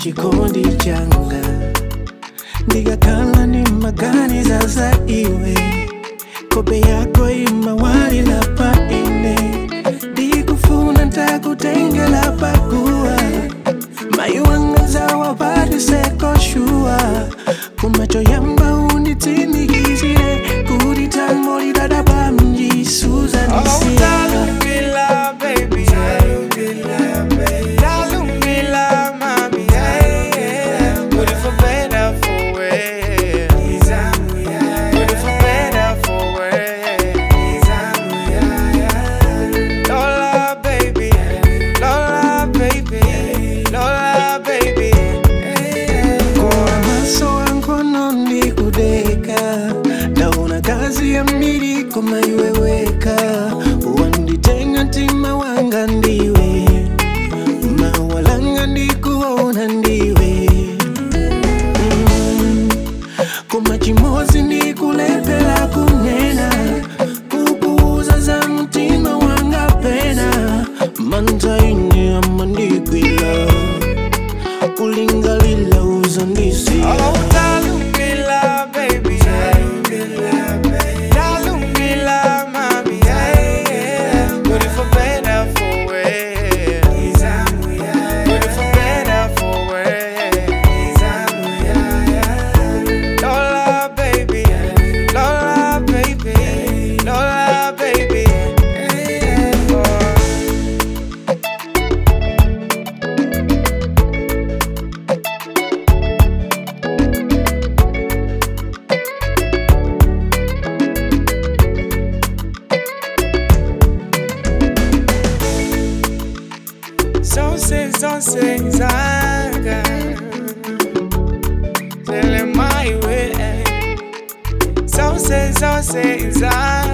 chikondi changa ndikakhala ndi maganiza za iwe kope yako imawalira pa ine ndikufuna ntakutengela paguwa mayi wanga zawapatise shuwa kumacho yamba unditsimikizire kuti tango lidadaba mjisuzanisia Talumila, baby. Talumila, mami. Put it for better, for worse. Put it for better, for worse. Lola, baby. Lola, baby. Lola, baby. Kwa maso wankono ndikudeka ndaona kazi ya mbili koma iweweka wanditenga mtima wanga ndiwe mawalanga ndikuona ndiwe mm. koma chimozi ndikulepela kunena kukuuza za mtima wanga pena mantaine amandikwila kulingalila uzandisia Oh, Talumila, baby. Talumila, mami. Put it for better, for worse. Put it for better, for worse. Lola, baby. Lola, baby. Lola, baby. Oh. Zonse, zonse, zaga Tell him my way Zonse, zonse, zaga